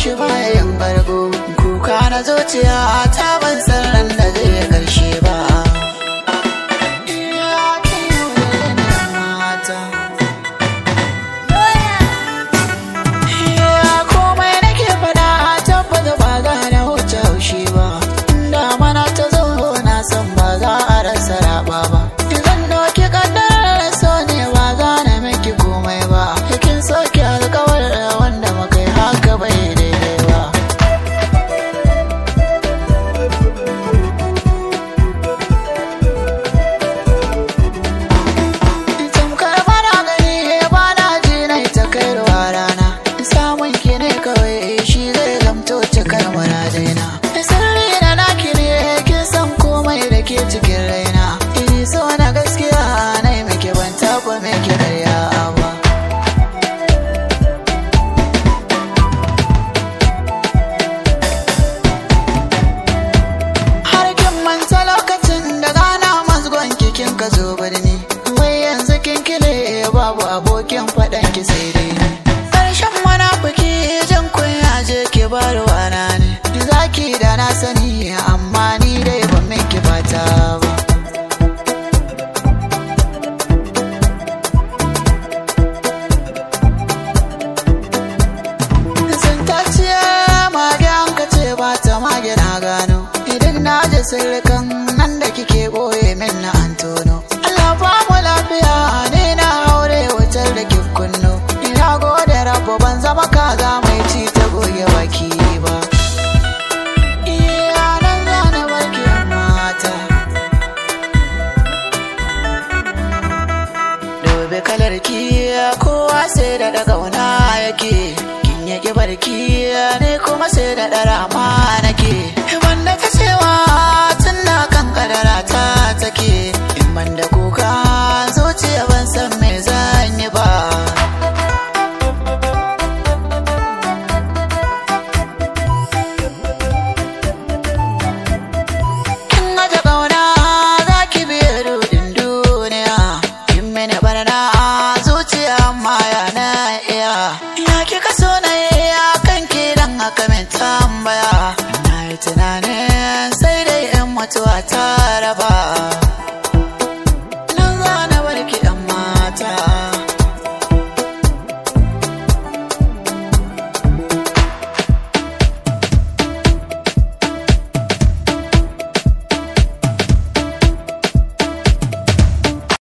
shi baya yin bargo kuka na zuciya ta ban san ran da zai karshe ba Ya ke wani mata. Ya komai nake fada tabbata ba za na wuce haushi ba da mana ta zo na san ba za a rasa raba ba zan doki kaddarar so ne ba za na miki komai ba kin soke alkawar wanda muka yi haka bai daidai ba tamkar bana gani ba na ji na ta kai ruwa rana samun ki ne kawai shi zai zamto cikar muradina sirri na naki ne kin san komai da ke cikin raina ini so na gaskiya na yi miki ban taba miki karya ba har kin manta lokacin da gana mazgon kikin ka zo birni wai yanzu kin kile babu abokin faɗan ki sai dai ni ƙarshen munafiki jin kunya je ki bar wana ne zaki da na sani amma ni dai ban miki fata ba sun taciya mage an ka ce ba ta mage na gano idan na je sirrikan nan da kike boye min na antono Allah ba mu lafiya ne na aure wutar da ki kunno ina gode rabu ban zama kaza mai ci ta goge baki ba iya nan zana barki mata Dobe kalar ki kowa sai da daga wana yake kin yake barki ne kuma sai da dara ma nake wanda ta cewa tun da kan kadara ta take in ban da kuka zuciya ban san me zan yi ba kin aje kauna za ki biye rudin duniya kin mini barna zuciya amma ya na iya ya kika so na iya kan ki dan haka min tambaya na yi tunanin sai dai in mutuwa ta